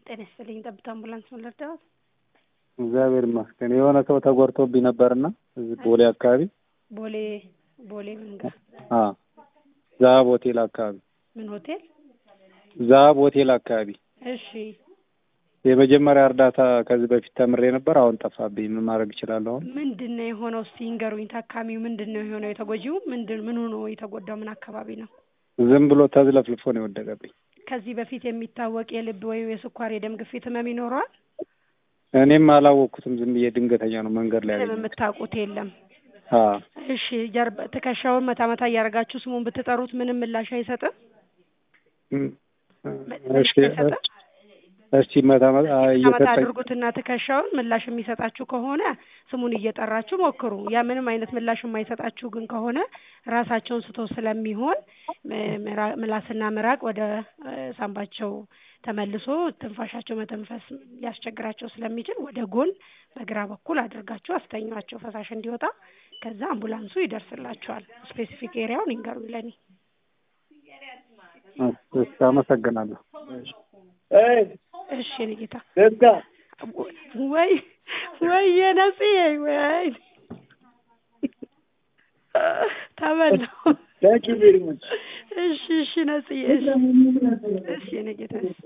ጤና ይስጥልኝ። ጠብታ አምቡላንስ ምን ልርዳዎት? እግዚአብሔር ይመስገን። የሆነ ሰው ተጎድቶብኝ ነበርና እዚህ ቦሌ አካባቢ ቦሌ ቦሌ ምን ጋር? አ ዛሀብ ሆቴል አካባቢ ምን ሆቴል? ዛሀብ ሆቴል አካባቢ እሺ የመጀመሪያ እርዳታ ከዚህ በፊት ተምሬ ነበር። አሁን ጠፋብኝ። ምን ማድረግ እችላለሁ? አሁን ምንድን ነው የሆነው? እስቲ ይንገሩኝ። ታካሚው ምንድን ነው የሆነው? የተጎጂው ምንድን ምኑ ነው የተጎዳው? ምን አካባቢ ነው? ዝም ብሎ ተዝለፍልፎ ነው የወደቀብኝ። ከዚህ በፊት የሚታወቅ የልብ ወይም የስኳር የደም ግፊት ህመም ይኖረዋል? እኔም አላወቅኩትም። ዝም ብዬ ድንገተኛ ነው መንገድ ላይ ምንም ያገኘሁት። የምታውቁት የለም። አ እሺ ጀርባ ትከሻውን መታ መታ እያደረጋችሁ ስሙን ብትጠሩት ምንም ምላሽ አይሰጥም? እም፣ ምላሽ እሺ አይሰጥም? እስቲ መታ መታ መታ መታ እየሰጠኝ አድርጉትና ትከሻውን ምላሽ የሚሰጣችሁ ከሆነ ስሙን እየጠራችሁ ሞክሩ። ያ ምንም አይነት ምላሽ የማይሰጣችሁ ግን ከሆነ ራሳቸውን ስቶ ስለሚሆን ም- ምራ- ምላስና ምራቅ ወደ እ፣ ሳምባቸው ተመልሶ ትንፋሻቸው መተንፈስ ሊያስቸግራቸው ስለሚችል ወደ ጎን በግራ በኩል አድርጋችሁ አስተኟቸው ፈሳሽ እንዲወጣ። ከዛ አምቡላንሱ ይደርስላችኋል። ስፔሲፊክ ኤሪያውን ይንገሩኝ ለኔ። እሺ፣ አመሰግናለሁ። እሺ የኔ ጌታ ወይ ወይ የነጽ ወይ ተበላው። እሺ እሺ ነጽዬ እሺ እሺ የኔ ጌታ እሺ